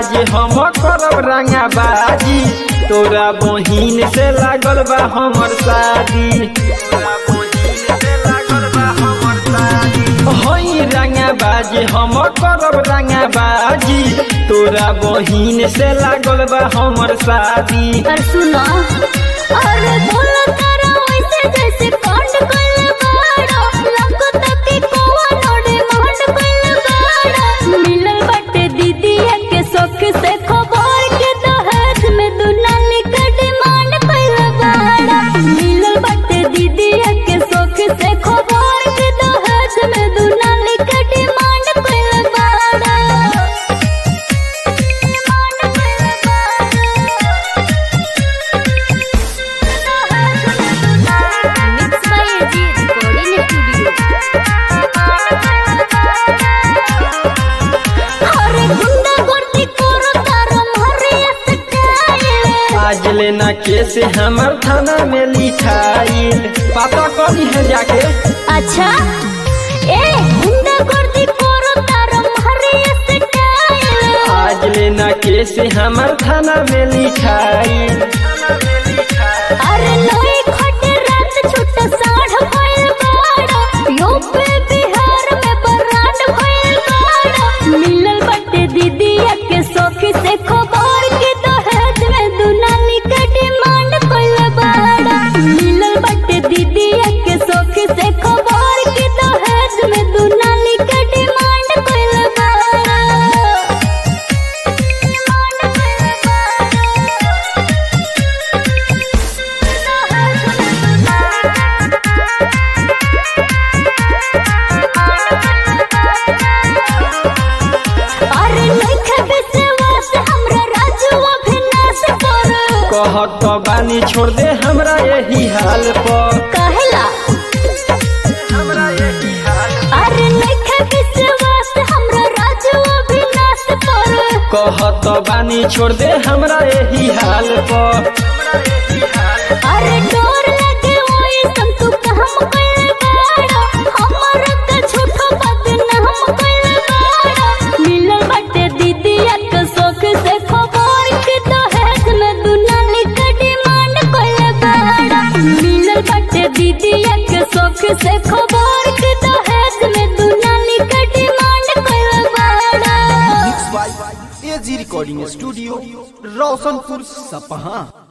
बाजी हम करब रंगा बाजी तोरा बहिन से लागल बा हमर शादी तोरा बहिन से लागल बा हमर शादी हई रंगा बाजी हम करब रंगा बाजी तोरा बहिन से लागल बा हमर शादी और सुनो अरे बोलो तारा वैसे जैसे कांड कल बाड़ा लगो तक कोवा नोड़े मांड कल बाड़ा मिलल बटे दीदी के शौक से खबर के दहेज में दुलाली का डिमांड कल बाड़ा मिलल बटे दीदी के शौक से खबर के दहेज में दुलाली का डिमांड कल बाड़ा डिमांड कल बाड़ा Mixed by AG Recording Studio. अरे गुंडा गर्दी करो तारो मारिया सटाइल आज लेना केस हमर थाना में लिखाई पता करी है जाके अच्छा ए गुंडा गर्दी करो तारो मारिया सटाइल आज लेना केस हमर थाना में लिखाई अरे लोई खटे रात छुट्टा साढ़ भइल बाड़ा यूपी बिहार में बरात भइल बाड़ा मिलल बटे दीदिया के सखी से खबर के दहेज में दुनाली के डिमांड कइल बाड़ा मिलल बटे दीदिया के सखी से खबर के दहेज में दुनाली के डिमांड कइल बाड़ा डिमांड कइल बाड़ा अरे नइखे विश्वास हमरा राजुआ भिनाश पर कहत तो बानी छोड़ दे हमरा यही हाल पर कहला हमरा यही हाल अरे नइखे विश्वास हमरा राजुआ भिनाश पर कहत तो बानी छोड़ दे हमरा यही हाल पर अरे डोर लगे ओए सम तू काम कइल बाड़ा हमर के झूठो बदनाम कइल बाड़ा मिलल बटे दीदिया के शौक से खबर के दहेज में दुनाली के डिमांड कइल बाड़ा मिलल बटे दीदिया के शौक से खबर के दहेज में दुनाली के डिमांड कइल बाड़ा एजी रिकॉर्डिंग स्टूडियो रोशनपुर सपहा